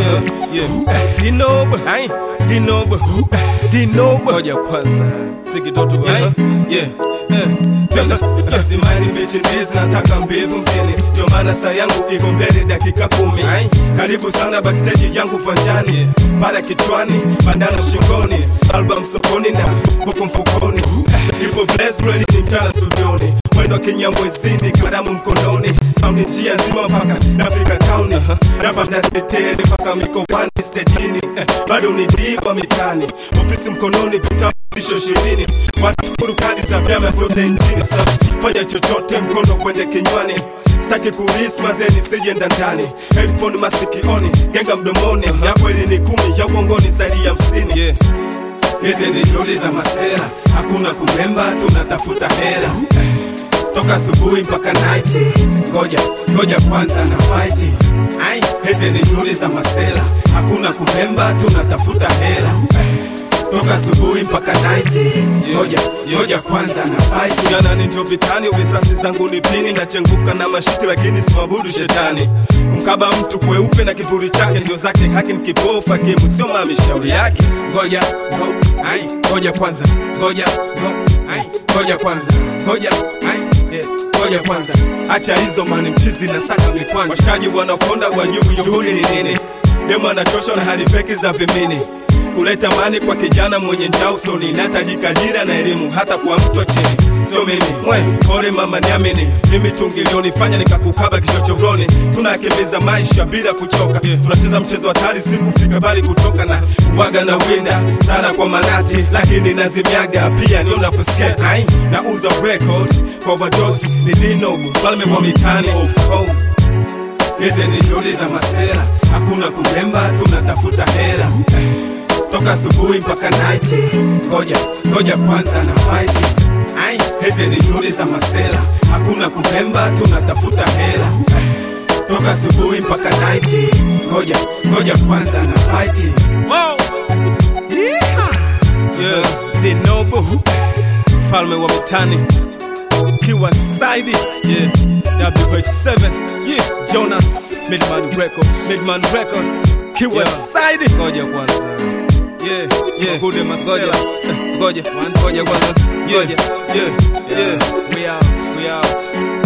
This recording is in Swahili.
yeah, yeah. Dinob, ai, Dinob, Dinob. Ngoja kwanza. Sikitoto bwana. Yeah. Yeah. Lazimani mbichi ndizi nataka mbivu mtini, ndio maana saa yangu iko mbele dakika kumi. Karibu sana backstage yangu panjani, para kichwani, bandana shingoni, album sokoni na buku mfukoni, ipo bless ready ni mchana studioni mwendo kinyamwezini karamu mkononi saundi njia nzima mpaka nafika tauni rapa na tetele mpaka mikoani stejini eh, bado ni diva mitani ofisi mkononi vitambulisho ishirini watafuru kadi za vyama vyote nchini sa fanya chochote mkono kwende kinywani staki kuris mazeni sijenda ndani headphone masikioni genga mdomoni ya kweli ni kumi ya uongoni zaidi ya hamsini Yeah. hizi ni shughuli za masera hakuna kuremba tunatafuta hera toka asubuhi mpaka night ngoja ngoja kwanza na fight ai hizi ni shughuli za masera hakuna kuremba tunatafuta hera toka asubuhi mpaka night ngoja ngoja kwanza na fight jana nito vitani visasi zangu ni pini nachenguka na mashiti lakini simabudu shetani kumkaba mtu kweupe na kivuli chake ndio zake haki mkipofu hakimu sio mami shauri yake ngoja ngo, ai ngoja kwanza ngoja ngo, ai ngoja kwanza ngoja ai eh, ngoja kwanza acha hizo mani mchizi na saka mikwanja washikaji wanaponda wajuu juhudi ni nini demo anachosha na hadi feki za vimini kuleta mani kwa kijana mwenye njaa usoni nahitajika ajira na elimu hata kwa mtu wa chini sio mimi mwe pole mama niamini mimi tungilionifanya nikakukaba kichochoroni tunakimbiza maisha bila kuchoka tunacheza mchezo hatari si kufika bali kutoka na waga na winda sana kwa manati lakini nazimiaga pia ni unaposketa na uza records kwa overdose ni dino mfalme wa mitani of course hizi ni shughuli za masera hakuna kuremba tunatafuta hera toka asubuhi mpaka night ngoja ngoja kwanza na fight ai hizi ni shughuli za masera hakuna kuremba tunatafuta hera toka asubuhi mpaka night ngoja ngoja kwanza na fight Wow. Yeah. Dinobu mfalme wa mitani kiwa saidi yeah. WH7 yeah. Jonas Midman Records Midman Records kiwa Yeah. saidi ngoja kwanza yeah yeah kude masela ngoja ngoja kwanza ngoja yeah yeah yeah we out we out